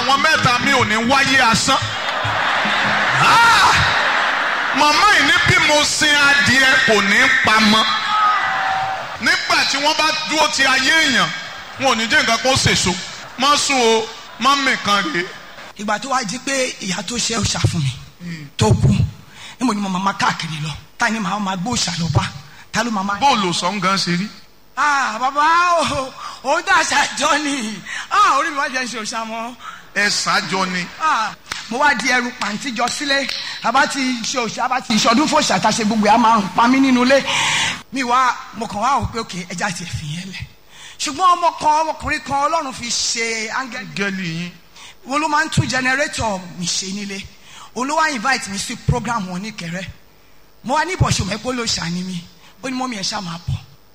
àwọn mẹ́ta mi ò ní wáyé asán. Ah! màmá yìí ní bí mo sin adìẹ kò ní pamọ́ nígbà tí wọ́n bá dúró ti ayé èèyàn wọn ò ní jẹ́ nǹkan kó sèso má sùn o má mìkan rèé. ìgbà tó wá di pé ìyá tó ṣe òòṣà fún mi tó kú níbo ni mo máa ma káàkiri lọ ta ni màá ma gbé òòṣà lọ bá ta ló máa ma. bóòlù sọ̀n gan ṣe rí. ah bàbá o òun tà ṣàjọ ni ah orí mi wá jẹ́ ṣe òòṣà mọ́ ẹ ṣáájọ ni. ah mo wá di ẹrù pàǹtí jọ sílé àbá ti ṣe òòṣà àbá ti ìṣọdún fòṣà tá a ṣe gbogbo ẹ̀ á máa pa mí nínú ilé mi wá mo kàn wá wò pé òkè ẹja ti fi yẹn lẹ̀ ṣùgbọ́n ọmọ kan ọmọkùnrin kan ọlọ́run fi ṣe áńgẹ́lì gẹ́lì yín. wọn ló máa ń tún jẹnẹrétọ̀ mi ṣe nílé olówó invite mi sí program wọn ní kẹrẹ mo wá ní ìbọ̀ṣọ mẹ́pọ̀ ló ṣàní mi ó ní mọ́mí ẹ̀ ṣá máa bọ̀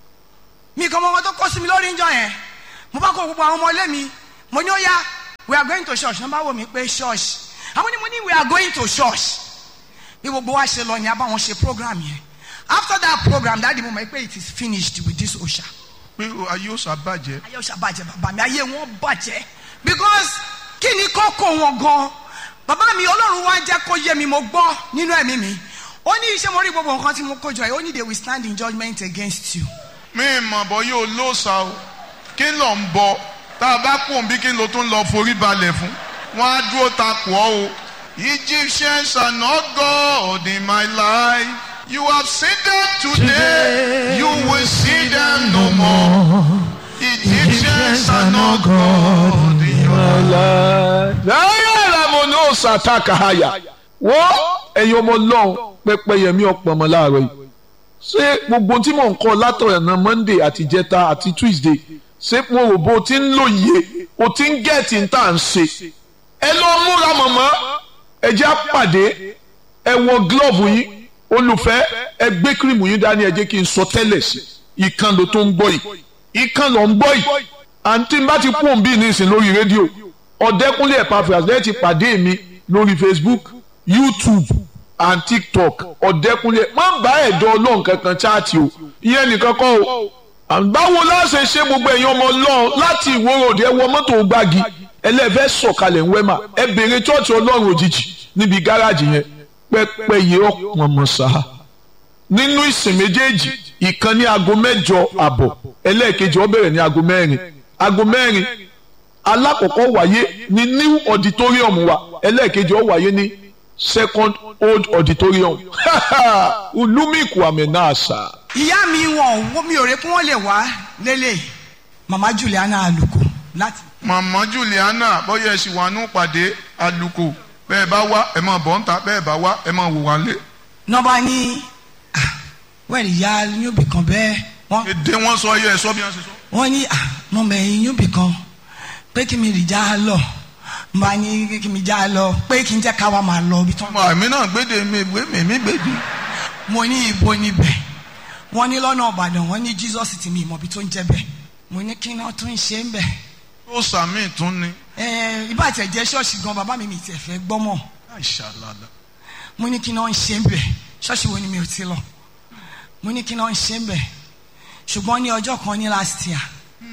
mi kan mọ ọmọ tó kọ́ sí mi lórí ìjọ yẹn mo bá kó gbogbo àwọn ọmọ ilé mi mo ní ó yá we are going to church wọ́n bá wò mí pé church àwọn ni mo ní we are going to church bí gbogbo wa ṣe lọ ni a bá wọn ṣe program yẹn after that program dáàdi mo mọ̀ pé it is finished with this osha pé ayé ó ṣàbàjẹ́. ayé ọ̀sà bàjẹ́ bàbá mi ayé wọn bàjẹ́ because kí ni kókó wọn gan bàbá mi ọlọ́run wá jẹ́ kó yé mi mo gbọ́ nínú ẹ̀mí mi ó ní iṣẹ́ mo rí gbogbo nǹkan tí mo kó jọ yìí ó ní they will stand in judgment against you. mi mọ̀ bọ́ yóò lóòsà o kí ló ń bọ tá a bá kún bí kí ló tún lọ forí balẹ̀ fún wọn á dúró takò ọ́ o. Egyptians are not God in my life. You have seen them today, you will see them no more. Egyptians are not God in your life. láyé ìlànà ní òòsà àtàkàhàyà wọ́n ẹ̀yin ọmọ ọlọ́run pẹ́pẹ́yẹmí ọ̀pọ̀mọ láàárọ̀ yìí ṣé gbogbo tí mò ń kọ́ látọ̀nà monday àti jẹta àti tuesday ṣé mo rò bó o ti ń lòye o ti ń gẹ̀ẹ́tì ń tà ń ṣe ẹ lọ múra mọ̀mọ́ ẹ jẹ́ àpàdé ẹ wọ glove yín olùfẹ́ ẹ gbé kírìmù yín dání ẹ jẹ́ kí n sọ tẹ́lẹ̀ sí ìkan ló tó ń gbọ́ yìí ìkan ló ń gbọ́ yìí àǹtí bá ti kú òǹbí nísìn lórí rédíò ọ̀dẹ́kúnlé Epaphras lẹ́yìn ti pàdé mi lórí Facebook YouTube and TikTok ọ̀dẹ́kúnlé má bá ẹ̀dọ́ ọlọ́run kankan chaati o ìyẹn nìkan kọ́ o báwo la ṣe ṣe gbogbo ẹ̀yin ọmọ ọlọ́run láti ìwòrò òde ẹ wọ mọ́tò gbági ẹlẹ́fẹ́ sọ̀kalẹ̀ ń wẹ́mà ẹ bèrè chọ́ọ̀chì ọlọ́run òjijì níbi gáràjì yẹn pẹ́pẹ́ yìí ọ̀pọ̀ mọ̀ sáà nínú ìsìn méjèèjì ìkan ní aago mẹ́jọ àbọ̀ ẹlẹ́ẹ̀kejì ó bẹ̀rẹ̀ ní aago mẹ́rin aago mẹ́rin alákọ̀ọ́kọ́ wáyé ní new auditorium wa ẹlẹ́ẹ̀kejì ó wáyé ní second old auditorium ulumiku amenasa. ìyá mi wọn ò mi ò rè kí wọ́n lè wá lélẹ̀ mama Juliana Aluko láti. Màmá Juliana bóyá ẹ sì wà nù pàdé alùkò bẹ́ẹ̀ bá wá ẹ máa bọ̀ ń ta bẹ́ẹ̀ bá wá ẹ máa wò wá lé. nọmba ní wẹ́ẹ̀lì ya yóòbí kan bẹ́ẹ̀ wọ́n èdè wọn sọ ayé ẹ sọ bí wọn ṣe sọ. wọ́n ní nọmba ẹ̀yìn yóòbí kan pé kí mi rì já lọ nba ní kí mi já lọ pé kí n jẹ́ ká wa máa lọ ibi tán. ọmọ àmì náà gbéde mi ìwé mi mi gbèdé. mo ní ibo níbẹ̀ wọ́n ní lọ́nà Ìbàdàn wọ́n ní Jesus ti mi ìmọ̀ bí tó ń jẹ́ bẹ́ẹ̀ mo ní kí náà tún ṣe ń bẹ̀. ó sàmì tún ni. ẹ ibà tẹ̀ jẹ́ ṣọ́ọ̀ṣì gan bàbá mi mi tẹ̀ fẹ́ gbọ́mọ̀ àìṣàlàlà. mo ní kí náà ń ṣe ń bẹ̀ ṣọ́ọ̀ṣì wo ni mi ò ti lọ mo ní kí náà ń ṣe ń bẹ̀ ṣùgbọ́n ní ọjọ́ kan ní last year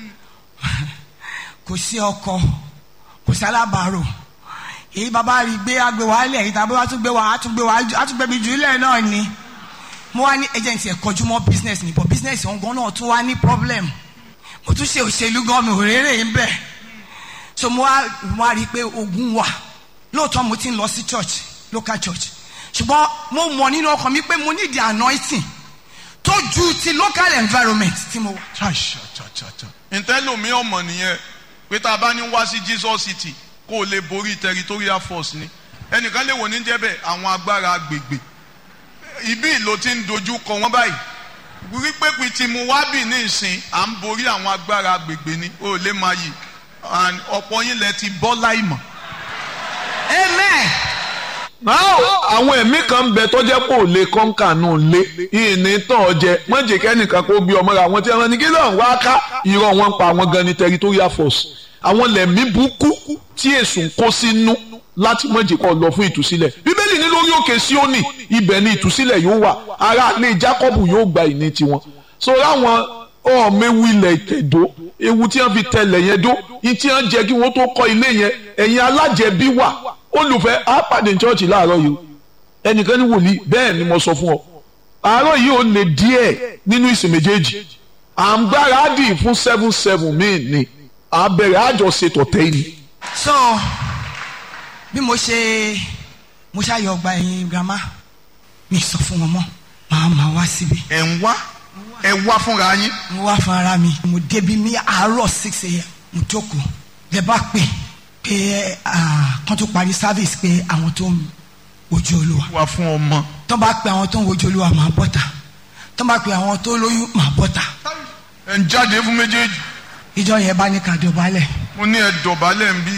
kò sí ọkọ kò sí alábàárò èyí bàbá rí gbé agbè wá lẹ̀ èyí tàbí wàá tún gbé wá á tún gbé wá á tún gbé mi jù ilẹ̀ náà ni mo wá ní agent ẹ̀ kọjú mọ́ business ni but business ọ̀hún gan náà tún wá ní problem mo tún ṣe òṣèlú gan mi ò rérè ń bẹ̀ so mo wá mo wá rí i pé ogun wà lóòótọ́ mo ti ń lọ sí church local church ṣùgbọ́n mo mọ̀ nínú ọkàn mi pé mo need the anointing tó ju ti local environment tí mo wà. ṣàṣàṣàṣà. ntẹ́lómi ọmọ nìyẹn pé tá a bá ní wá sí Jesus City kó o lè borí territorial force ni ẹnìkan lè wò ní jẹ́bẹ̀ àwọn agbára agbègbè ibi ìlò ti ń dojú kọ wọ́n báyìí wípé pé tí mo wá bì ní ìsìn à ń borí àwọn agbára agbègbè ni o lè máa yìí and ọ̀pọ̀ yín lẹ ti bọ́ láìmọ̀. amen. náà àwọn ẹ̀mí kan bẹ tọ́jẹ́ pò lè kọ́ńkà náà lé ìní tán ọjẹ mọ́jẹ kẹ́nìkan kó gbé ọmọ rẹ àwọn tí wọ́n ní kí lóun wá ká irọ́ wọn pa àwọn gan ni territorial force àwọn lẹ̀mí burúkú tí èsùn kó sínú láti mọ̀jẹ̀ kọ́ lọ fún ìtúsílẹ̀ bíbélì ní lórí òkè Síónì ibẹ̀ ni ìtúsílẹ̀ yóò wà ará ilé Jákọ́bù yóò gba ìní tiwọn so láwọn ọ̀mẹ́wù ilẹ̀ ìtẹ̀dó ewu tí wọ́n fi tẹlẹ̀ yẹn dó yín tí wọ́n jẹ́ kí wọ́n tó kọ́ ilé yẹn ẹ̀yin alájẹbí wà olùfẹ́ á pàdé chọ́ọ̀chì láàárọ̀ yìí ẹnìkan ní wòlíì bẹ́ẹ̀ ni mo sọ fún ọ àárọ̀ yìí ó lè díẹ̀ nínú ìsìn méjèèjì à ń gbáradì fún seven seven míì ni à ń bẹ̀rẹ̀ àjọṣe tọ̀tẹ́ yìí. so bí mo ṣe mo ṣàyọ ọgbà ẹ̀yìn girama mi sọ fún wọn mọ́ màá máa wá síbi ẹ̀ ń wá ẹ̀ wá fúnra yín mo wá fún ara mi mo débi ní àárọ̀ six a.m. mo jókòó lẹ bá pè pé ah, kán tó parí service pé àwọn tó ń wojú olúwa wá fún ọmọ. tó bá pe àwọn tó ń wojú olúwa máa bọ́ta tó bá pe àwọn tó lóyún máa bọ́ta ẹ̀ ń jáde fún méjèèjì ìjọ yẹn bá ní ká dọ̀bálẹ̀ mo ní ẹ dọ̀bálẹ̀ ń bí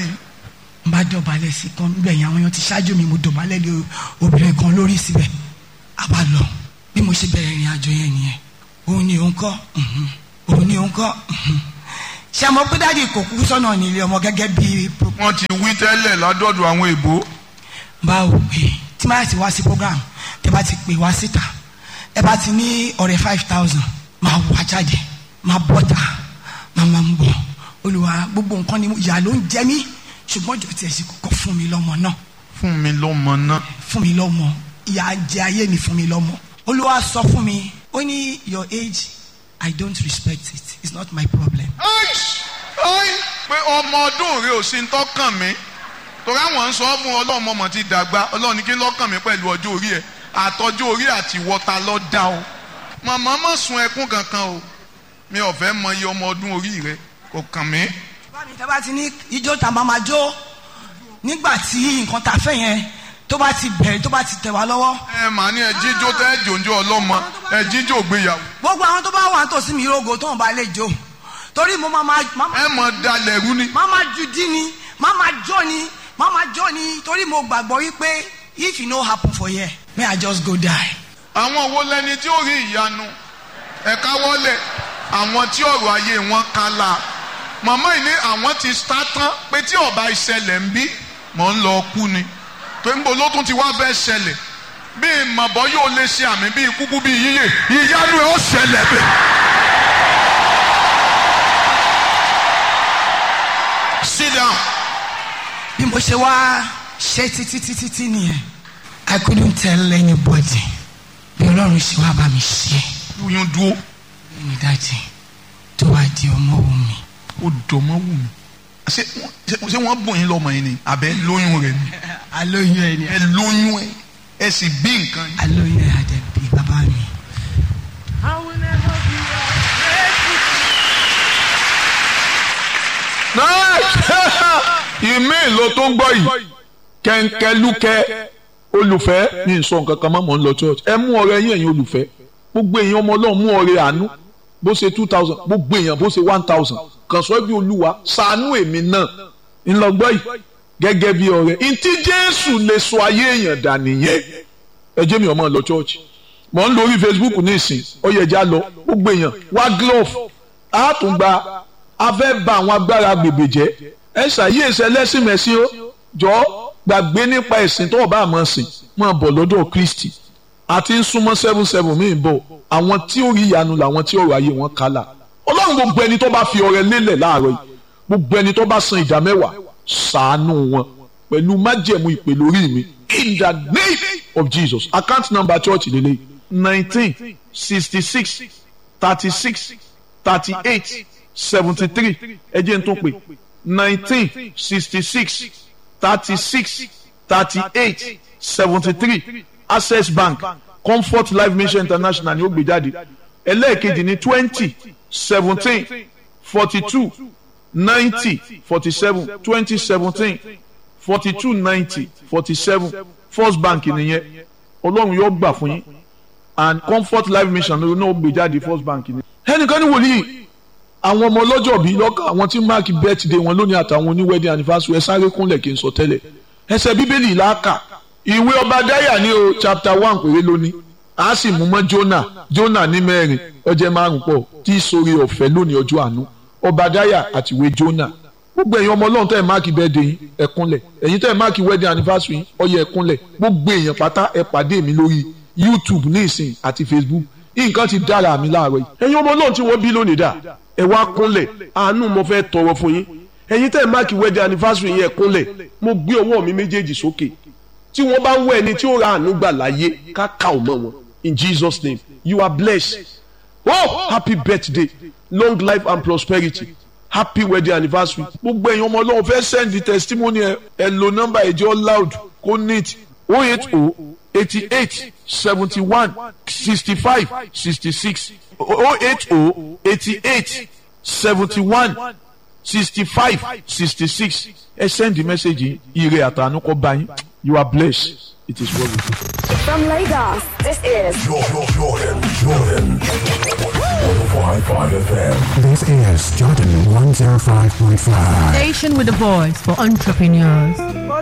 n bá dọ̀bálẹ̀ sí kan níbẹ̀ yẹn àwọn èèyàn ti ṣáájú mi mo dọ̀bálẹ̀ lé obìnrin kan lórí síbẹ̀ a bá lọ bí mo ṣe bẹ̀rẹ̀ ìrìn àjò yẹn nìyẹn òun ni òun kọ́ mhm. òun ni òun kọ́ mhm. ṣé àmọ́ pé dáàdi kò kú sọ́nà nílé ọmọ gẹ́gẹ́ bí pro- wọ́n ti wí tẹ́lẹ̀ ládọ́dọ̀ àwọn èbó báwo pé tí máa ti wá sí program tẹ bá ti pè wá síta ẹ bá ti ní ọ̀rẹ́ five thousand máa wá jáde máa bọ́ta máa máa ń bọ̀ olùwà gbogbo nǹkan ni mo- ìyà ló ń jẹ mí ṣùgbọ́n jọ tiẹ̀ sì kọ́kọ́ fún mi lọ́mọ náà fún mi lọ́mọ náà fún mi lọ́mọ ìyà jẹ ayé mi fún mi lọ́mọ olúwa sọ fún mi ó ní your age i don't respect it it's not my problem Aish! Ai! pé ọmọ ọdún rẹ ò sí ń tọ́kàn mí torí àwọn ń sọ fún ọlọ́run ọmọ ti dàgbà ọlọ́run ní kí lọ́kàn mi pẹ̀lú ọjọ́ orí ẹ̀ àtọ́jú orí àti wọ́ta lọ́ dá o màmá má sun ẹkún kankan o mi ò fẹ́ mọ iye ọmọ ọdún orí rẹ kò kàn mí. bá mi tẹ́ bá ti ní ijó tá a máa ma jó nígbà tí nǹkan tá a fẹ́ yẹn tó bá ti bẹ̀rẹ̀ tó bá ti tẹ̀ wá lọ́wọ́ ẹ màá ní ẹ jíjó tẹ́ ẹ jòjó ọlọ́mọ ẹ jíjó gbéyàwó gbogbo àwọn tó bá wà nítòsí mi rogo tó ń bá lè jó torí mo máa ma máa ma- ẹ mọ dalẹ̀ rú ni. máa ma ju dí ni máa ma jó ni máa ma jó ni torí mo gbàgbọ́ wípé if e no happen for here may i just go die. àwọn wo lẹni tí ó rí ìyanu ẹ̀ka wọlé àwọn tí ọ̀rọ̀ ayé wọn kala màmá yìí ní àwọn ti sá tán pé tí ọba ìṣẹ̀lẹ̀ ń bí mọ̀ ń lọ kú ni pé ń bo ló tún ti wá fẹ́ ṣẹlẹ̀ bí màbọ́ yóò lè ṣe àmì bíi kúkú bíi yíyè ìyanu ẹ̀ ó ṣẹlẹ̀ bẹ́ẹ̀. sit down. bí mo ṣe wá ṣe títí títí tí nìyẹn i couldn't tell anybody bí ọlọ́run ṣe wá bá mi ṣe oyún dúró ní dájì tó wá di ọmọ wù mí. ó dọ̀mọ́ wù mí. ṣé wọ́n- ṣé wọ́n bùn yín lọ́mọ yín ni àbẹ́ lóyún rẹ̀ ni. alóyún ẹ ni ẹ lóyún ẹ ẹ sì bí nǹkan yín. alóyún ẹ àdẹ̀bí bàbá mi. ìmí ìlò tó ń gbọ́ yìí kẹ̀ǹkẹ̀lúkẹ́ olùfẹ́ ní ìsọ nǹkan kan mọ́ mọ́ ń lọ church ẹ mú ọrẹ yín ẹ̀yin olùfẹ́ gbogbo èèyàn ọmọ ọlọ́run mú ọrẹ àánú bó ṣe two thousand gbogbo èèyàn bó ṣe one thousand kàn sọ bí olúwa ṣàánú èmi náà ńlọgbọ́ yìí gẹ́gẹ́ bí ọrẹ ntí jésù lè sọ ayé èèyàn dà nìyẹn ẹ jẹ́ mi ọmọ lọ church mọ̀ ń lórí facebook ní ìsìn ọ̀yẹ̀já lọ gbogbo èèyàn wá glove á tún gba a fẹ́ ba àwọn agbára gbègbè jẹ́ ẹ ṣàyíyèsí ẹlẹ́sìn mẹ́sìn ó jọ gbàgbé nípa ẹ̀sìn tó o bá máa sìn máa bọ̀ lọ́dọ̀ kristi àti ń súnmọ́ seven seven míì bọ̀ àwọn tí ó rí ìyanu làwọn tí ọ̀rọ̀ ayé wọn kálà ọlọ́run gbogbo ẹni tó bá fi ọrẹ lélẹ̀ láàárọ̀ yìí gbogbo ẹni tó bá san ìdá mẹ́wàá ṣàánú wọn pẹ̀lú májẹ̀mú ìpè lórí mi in the name of jesus account number church lélẹ̀ nineteen sixty six thirty six thirty eight seventy three ẹ jẹ́ n tún pè nineteen sixty six thirty six thirty eight seventy three access bank comfort life mission international ni ó gbé jáde ẹlẹ́ẹ̀kejì ní twenty seventeen forty two ninety forty seven twenty seventeen forty two ninety forty seven first bank nìyẹn ọlọ́run yóò gbà fún yín and comfort life mission ló náà gbé jáde first bank ni. ẹnìkan ní wòlíì àwọn ọmọ ọlọ́jọ́ bíi lọ́kàn àwọn tí mark birthday wọn lónìí àtàwọn oní wedding anniversary ẹ sáré kúnlẹ̀ kí n sọ tẹ́lẹ̀ ẹsẹ̀ bíbélì làákà ìwé ọba dáyà ní o chapter one péré lónìí a sì mú mọ́ jonah jonah ní mẹ́rin ọjẹ́ márùn pọ̀ tí sórí ọ̀fẹ́ lónìí ọjọ́ àánú ọba dáyà àti ìwé jonah gbogbo ẹ̀yin ọmọ ọlọ́run tẹ́ ẹ̀ máàkì birthday yín ẹ kúnlẹ̀ ẹ̀yin tẹ́ ẹ̀ máàkì wedding anniversary yín ó yẹ ẹ kúnlẹ̀ gbogbo èèyàn pátá ẹ pàdé mi lórí youtube ní ìsìn àti facebook nǹkan ti dára mi láàárọ̀ yìí ẹ̀yin ọmọ ọlọ́run tí wọ́n bí lónìí dà ẹ wá kúnlẹ̀ àánú mo fẹ́ tọrọ fún yín ẹ̀yin tẹ́ ẹ̀ máàkì wedding anniversary yẹn kúnlẹ̀ mo gbé ọwọ́ mi méjèèjì sókè tí wọ́n bá ń wọ ẹni tí ó ra àánú gbà láyé ká ká ò mọ́ wọn in Jesus name you are blessed oh happy birthday long life and prosperity happy wedding anniversary gbogbo ẹ̀yin ọmọ ọlọ́run fẹ́ send the testimony ẹ ẹ lo nọ́mbà ẹ̀jẹ̀ loud kó neat oh eight oh eighty eight seventy one sixty five sixty six oh eight oh eighty eight seventy one sixty five sixty six ẹ send the message yìí ire àtànú kọ́ bá yín you are blessed it is well with you. From Lagos, this is Jordan, Jordan, Jordan. 105.5 FM. This is Jordan 105.5. Station with a voice for entrepreneurs.